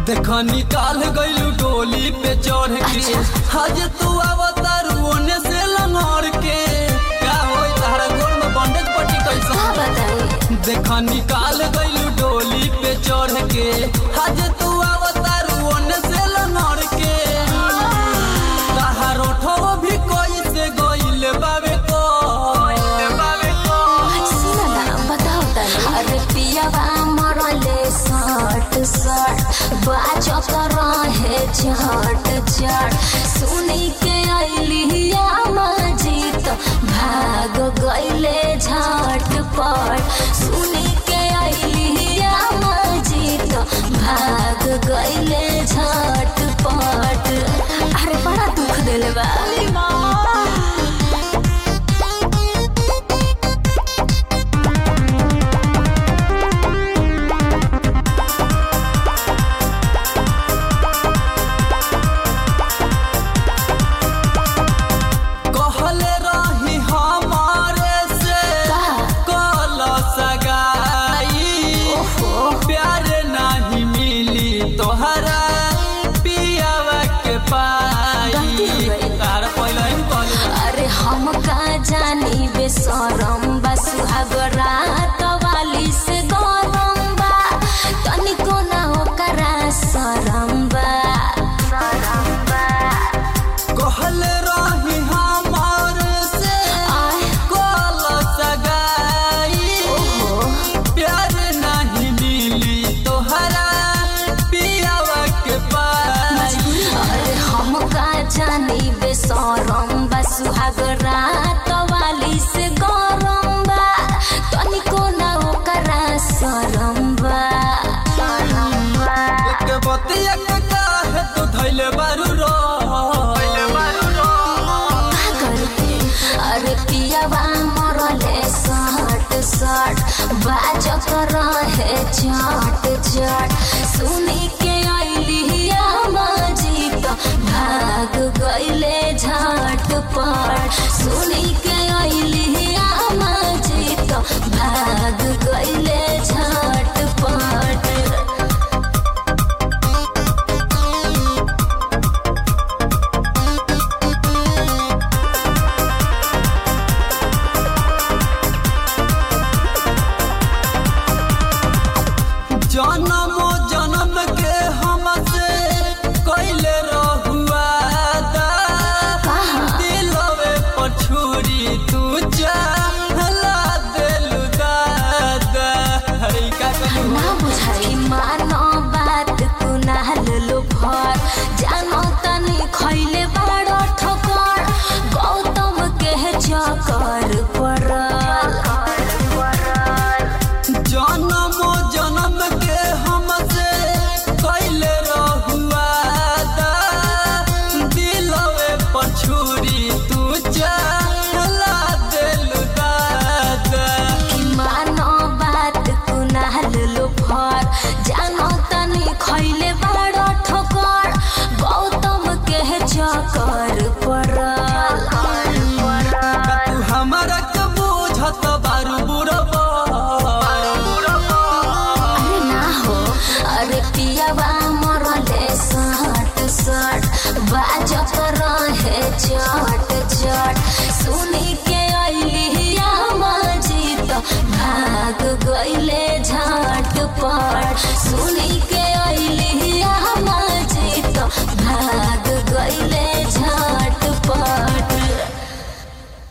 देख निकाल गइलू डोली पे चढ़ के हज तू अवतार ओने से लंगड़ के का होई तारा गोर में बंडेज पट्टी का कैसा बताई देख निकाल गइलू डोली पे चढ़ के हज तू अवतार ओने से लंगड़ के ताहार ओठो भी कोई से गइल बावे को बावे को सुन ना बताओ तनी अरे पियावा मरले सट सट बाजो कर रहे झट झट सुनी के अलिया मजीत भाग गइले झट पट सुनी के अलिया मजीत भाग गइले झट पट अरे बड़ा दुख दिल बा कहले रही हमारे से कल सगाई प्यार नहीं मिली तोहरा पियावा के पाई गलती हो गई। तार पहले ही कहले अरे हम का जानी बेसरम बा सुहागरा कवाली से गरम बा तनिको ना ओकरा शरम बा शरम बा कहले रही हमारे से आय कल सगाई ओहो प्यार नहीं मिली तोहरा पियावा के पाई अरे हम का जानी बेसरम बा सुहागरा कवाली से गरम बा तनिको ना ओकरा शरम बा शरम बा के बतिया के काहे तू धैले बारू रो धैले बारू रो का करते अरे पियावा मरले सट सट बाज कर रहे चट चट सुनी के अलिया मजीत भाग गइले झट पट सुनी के अलिया मजीत भाग गइले झट पट जन्मो जन्म के हमसे कैले रहुआ दा दिलवे पर छुरी तू चाहला दिलु दादा हरी का कहलू ना बुझाई मानो बात कुनाल लो भर जानो तनी खैले बड़ ठोकर गौतम के चकर पड़ल जन्मो जन्म के हमसे कैले रहुआ दा दिलवे पर छुरी तू चाहला दिलु दादा कि मानो बात कुनाल लो भर जानो तनी खैले बड़ ठोकर गौतम के चकर पड़ल तू हमारा के बुझत बारू बुरबा अरे ना हो अरे पियावा मरले सट सट बाज कर रहे चट चट सुनी के अलिया मजीत भाग गइले झट पट सुनी के अलिया